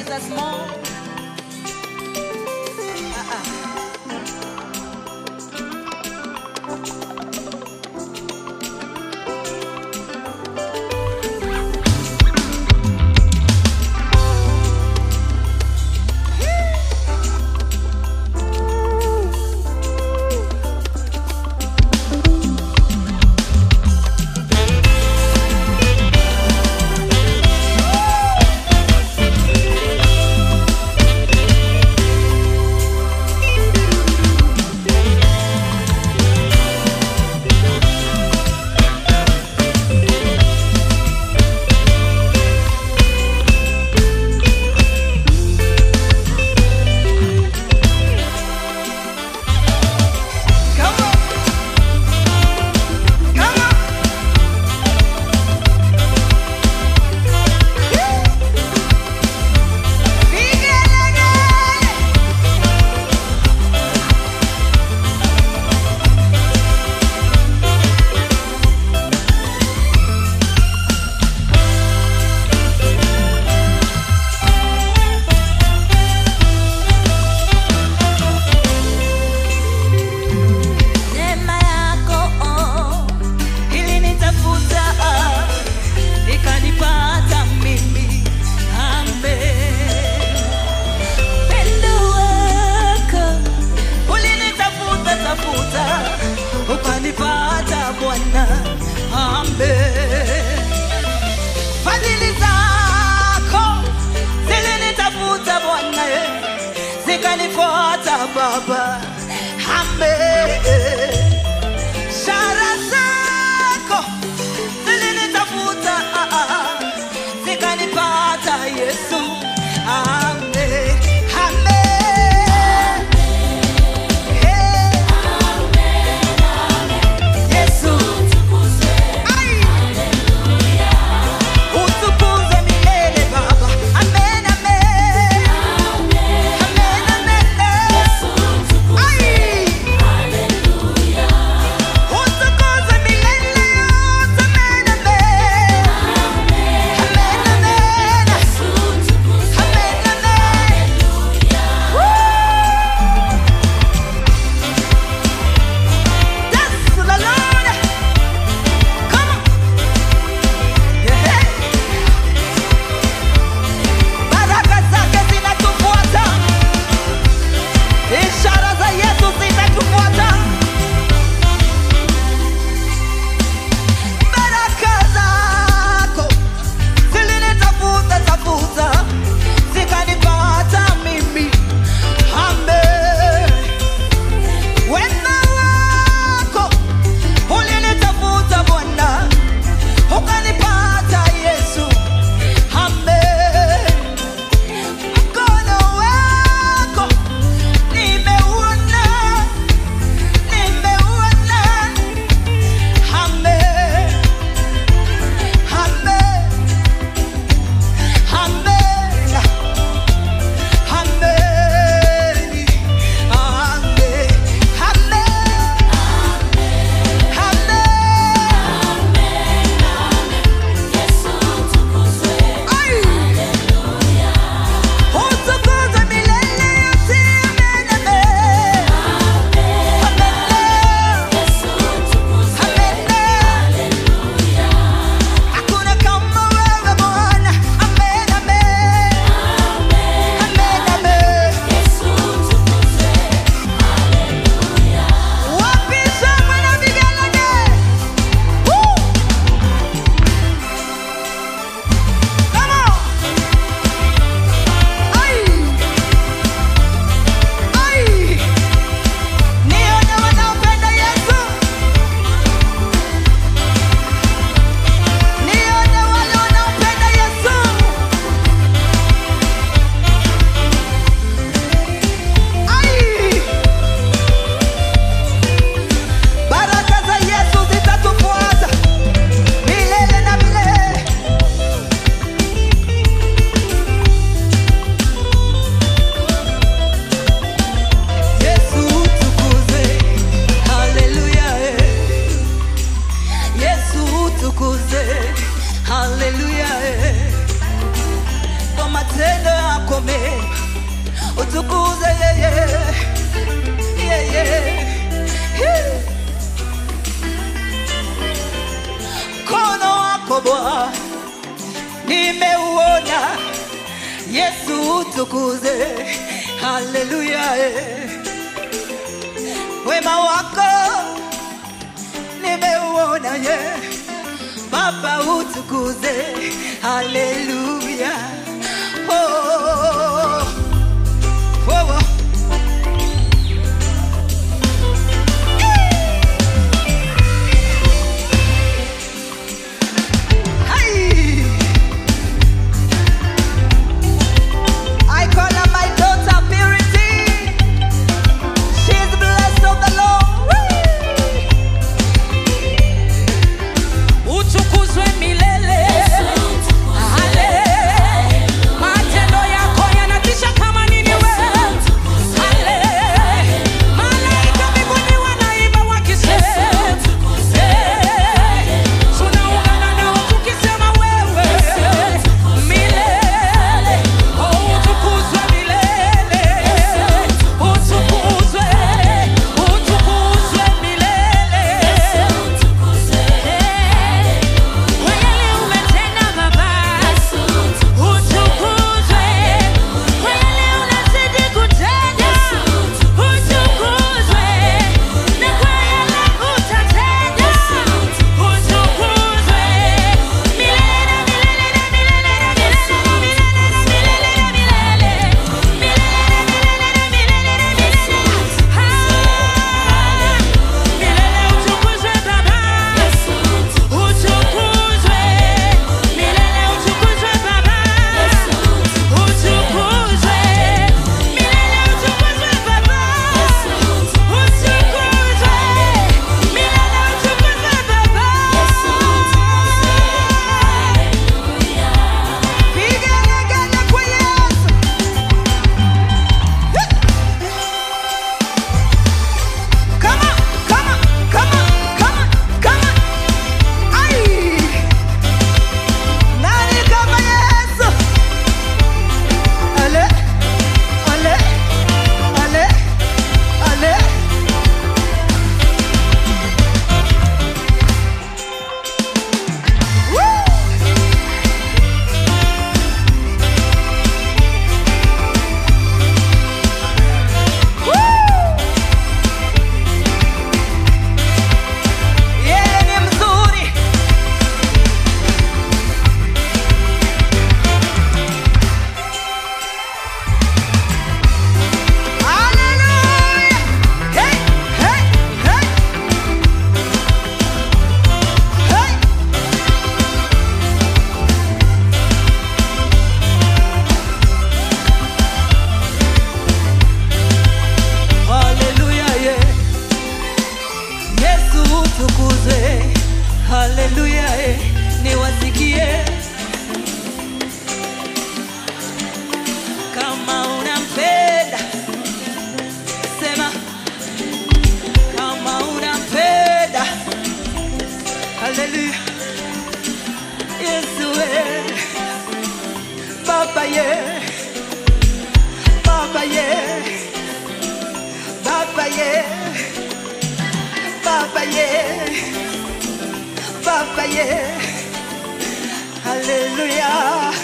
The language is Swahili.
Jesus more. Ah, ah. Come on. Come on. Vigelegele. Neema yako oh, ilinitafuta ah, ikanipata mimi. Amen. Pendo wako ulinitafuta tafuta ukanipata Bwana. Amen. Fadhili zako zilinitafuta Bwana, eh, zikanifuata Baba. Amen. Shara zako zilinitafuta ah, ah, zikanipata Yesu. Amen. Amen. Eh. Yesu. Ai. Utukuzwe milele Baba. Amen, amen. Amen, amen. Ai. nimeuona Yesu utukuze, haleluya. eh. Wema wako nimeuona, ye Baba utukuze, haleluya. Oh, oh, oh, oh. Hey! I call her my daughter Purity. She's blessed of the Lord. utukuzwe milele Ale. matendo yako yanatisha kama nini wewe Ale. malaika mbinguni wanaimba wakisema Eh. tunaungana nao tukisema wewe milele Oh, utukuzwe milele utukuzwe utukuzwe milele kwa yale umetenda Baba, utukuzwe. Kwa yale unazidi kutenda, utukuzwe. Na kwa yale utatenda, utukuzwe. Milele na milele na milele na milele na milele na milele na milele. Milele na milele na milele na milele. Ah, milele utukuzwe Baba. Utukuzwe milele, utukuzwe Baba, utukuzwe milele, utukuzwe Baba, utukuzwe milele, utukuzwe Baba. Vigelegele kwa Yesu. Come on, come on, come on, come on, come on. Ai! Nani kama Yesu? Ale, ale, ale, ale. Woo! Woo! Yeye ni mzuri. Hallelujah. Hey, hey, hey. Hey. Haleluya, yeah. Yesu utukuzwe, haleluya, eh, niwasikie kama unampenda, sema kama unampenda, haleluya, Yesu eh, Baba ye, Baba ye, Baba ye. Baba yeah, Baba yeah, Hallelujah.